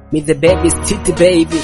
Me the baby city baby.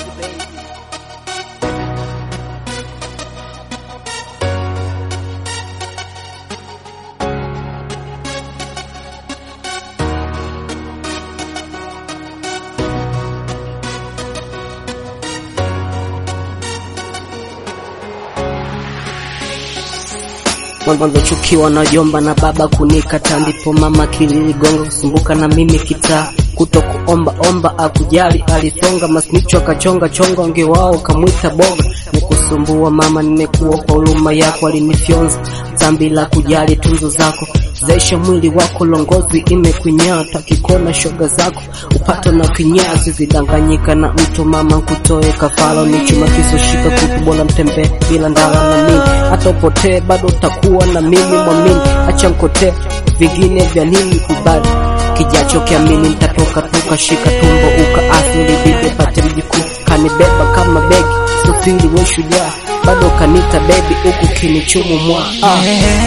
Mwanzo chukiwa na jomba na baba kunikata, ndipo mama kililigonga kusumbuka na mimi kitaa kuto kuomba omba akujali alisonga masnicho akachonga chonga onge wao kamwita boga nikusumbua mama nimekuwa kwa huruma yako alinifyonza zambi la kujali tunzo zako zaisha mwili wako longozi imekunyaa takikona shoga zako upato na kinyaa zizidanganyika na mtu mama nkutoe kafalo ni chuma kiso shika kutu bora mtembee bila ndala na mimi hata upotee bado utakuwa na mimi mwamini acha nkotee vingine vya nini kubali kijacho kiamini nitatoka tukashika tumbo ukaasili bibi pate mjukuu kanibeba kama begi sufiri we shujaa bado kanita bebi huku kinichumu mwa ah.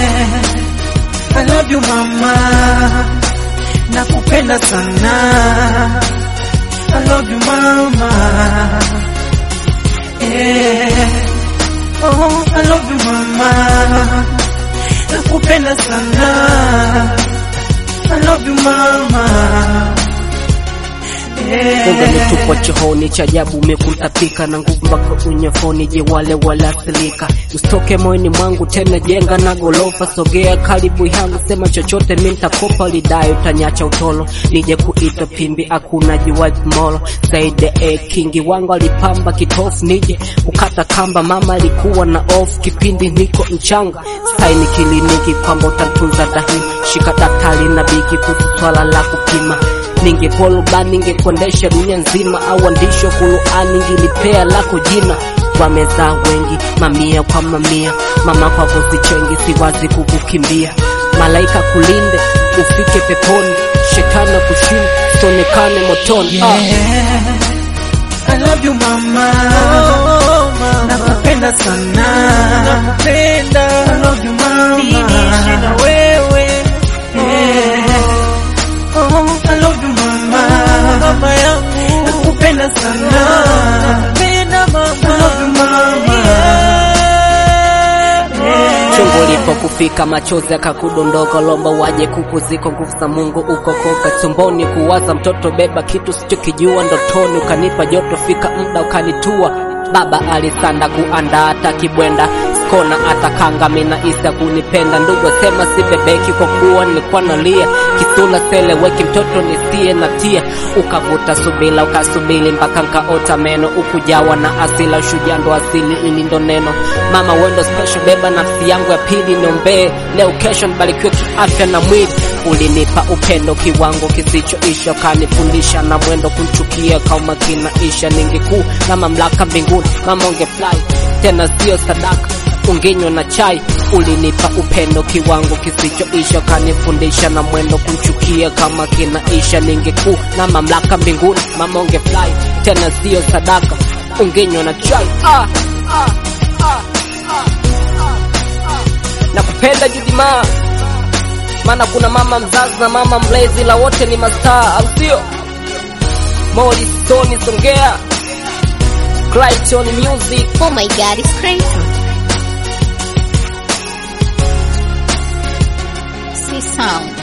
I love you mama, nakupenda sana. I love you mama, yeah. Oh, I love you mama, nakupenda sana. I love you mama, Unga yeah. nitupwa chooni cha ajabu umekutapika na nguvu mpaka unyofoni, je wale walathirika usitoke moyoni mwangu tena, jenga na gorofa, sogea karibu yangu, sema chochote mi nitakopa, lidai utanyacha utolo, nije kuita pimbi, hakuna jiwaji molo saide e kingi wangu alipamba kitofu, nije kukata kamba, mama alikuwa na off kipindi niko mchanga, saini kliniki kwamba utatunza dahi, shika daktari na biki kuhusu swala la kupima ningekuwa rubani ningekuendesha dunia nzima, au waandishi wa Qur'ani ningilipea lako jina. Wamezaa wengi mamia kwa mamia, mama kwako sichengi, siwazi kukukimbia. Malaika kulinde ufike peponi, shetani kushinda sionekane motoni. Ah. Yeah. I love you mama, nakupenda sana, nakupenda. I love you mama, niishi na wewe. Yeah. Oh, I love you mama, mama yangu, nakupenda sana, nakupenda mama, I love you mama. Yeah. chungu ulipokufika machozi akakudondoka, lomba waje kukuzika, nguvu za Mungu ukokoka tumboni, kuwaza mtoto beba kitu sichokijua ndotoni, ukanipa joto, fika muda ukanitua. Baba alisanda kuandaa hata kibwenda skona atakanga mina isa kunipenda ndugu sema sibebeki kwa kuwa nilikuwa nalia kisula seleweki mtoto nisie na tia ukavuta subila ukasubili mpaka nkaota meno ukujawa na asila ushujaa ndo asili ili ndo neno mama wendo special beba nafsi yangu ya pili niombee leo kesho nibarikiwe kiafya na mwili ulinipa upendo kiwango kisichoisha ukanifundisha na mwendo kunchukia kama kinaisha ningekuu na mamlaka mbinguni mama ungefly tena sio sadaka ungenywa na chai ulinipa upendo kiwango kisichoisha kanifundisha na mwendo kumchukia kama kinaisha ningekuu na mamlaka mbinguni mama ungefly tena sio sadaka ungenywa na chai ah, ah, ah, ah, ah, ah. nakupenda judimaa maana kuna mama mzazi na mama mlezi la wote ni mastaa au sio Morris Tony Songea Clayton Music Oh my god, it's crazy. See sound.